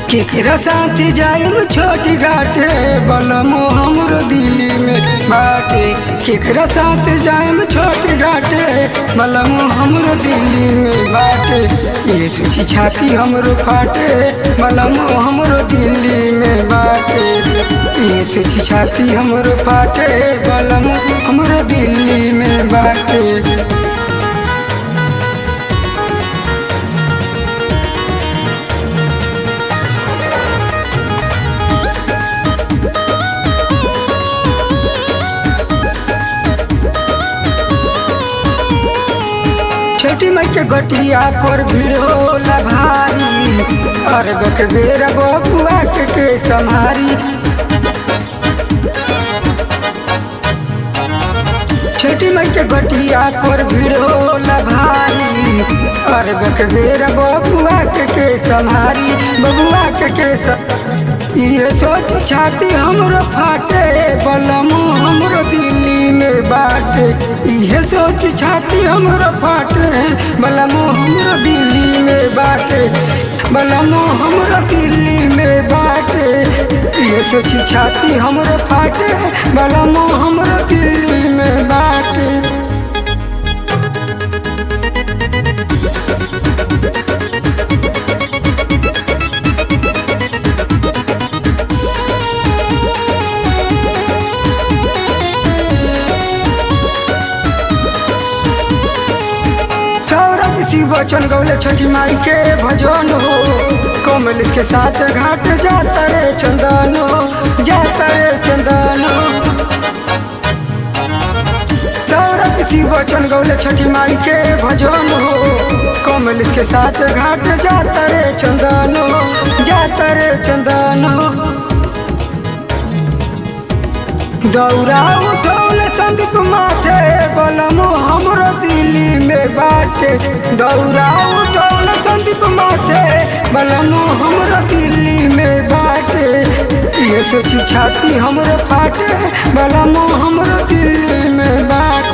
केकरा साथ जायम छोटी घाटे बलमो हमरो दिल्ली में बाटे केकरा साथ जायम छोटी घाटे बलमो हमरो दिल्ली में बाटे ये सोची छाती हमरो फाटे बलमो हमरो दिल्ली में बाटे ये सोची छाती हमरो फाटे बलमो हमरो दिल्ली में बाटे छोटी माई के गटिया पर भीड़ होला भारी अर्घ के बेर बबुआ के के सम्हारी छोटी माई के गटिया पर भीड़ होला भारी अर्घ के बेर बबुआ के के सम्हारी बबुआ के के स- ये सोच छाती हमरो फाटे बलमो हमरो दिल्ली में बाटे ये सोच छाती हमरो फाटे बलमो हमरो दिल्ली में बाटे बलमो हमरो दिल्ली में बाटे ये सोची छाती हमरो फाटे बलमो हमरो दिल्ली में बाटे सौरज शिव वचन गौले छठी माई के भजन हो कमल के साथ घाट जाता रे चंदन हो जाता रे चंदन हो सौरज शिव वचन गौले छठी माई के भजन हो कमल के साथ घाट जाता रे चंदन हो जाता रे चंदन हो दौरा उठौल संदीप माथे बलमो हमरो दिल्ली में बाटे दौरा उठौल संदीप माथे बलमो हमरो दिल्ली में बाटे ये सोची छाती हमरो फाटे बलमो हमरो दिल्ली में बाटे